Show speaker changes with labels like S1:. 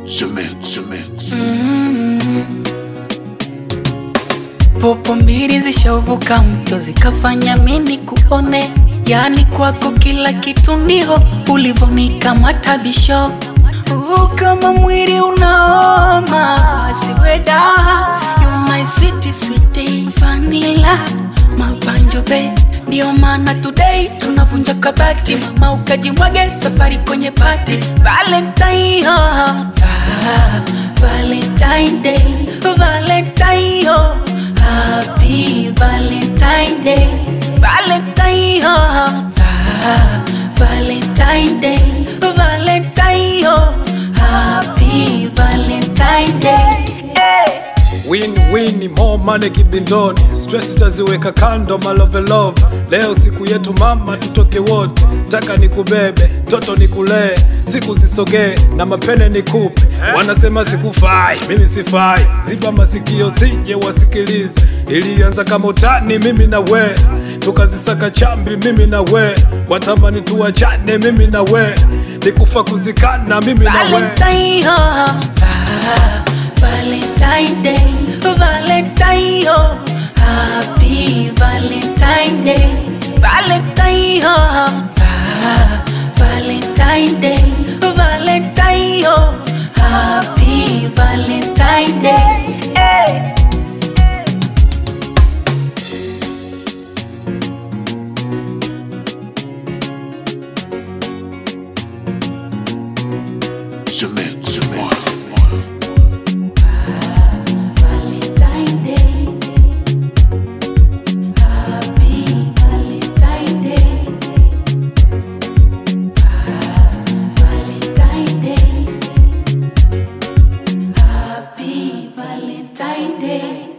S1: Cement, cement.
S2: Popo mbili zishavuka mto zikafanya mini kuone, yani kwako kila kitu ndiho ulivonika bisho Uh, kama mwili unaoma siweda you my sweetie sweetie vanilla mabanjobe ndio maana today tunavunja kabati mama ukajimwage safari kwenye pati valentine oh, va, valentine day valentine oh, happy valentine day valentine oh, va, valentine day valentine oh, happy valentine day hey.
S3: Win win more money kibindoni, stress taziweka kando, malove love. Leo siku yetu mama, tutoke wote, taka nikubebe, toto nikulee, siku zisogee na mapene nikupe. Wanasema sikufai, mimi sifai, ziba masikio sije wasikilize. Ilianza kama utani, mimi na we, tukazisaka chambi, mimi na we, watamani tuachane, mimi na we, nikufa kuzikana, mimi na we.
S2: Valentine, oh, va, Valentine Day, Valentine, oh, Happy Valentine Day, Valentine, oh, va, Valentine Day, Valentine, oh, Happy Valentine Day. Hey.
S1: Cement, cement.
S2: Valentine Day. Happy Valentine Day. Valentine Day. Happy Valentine Day.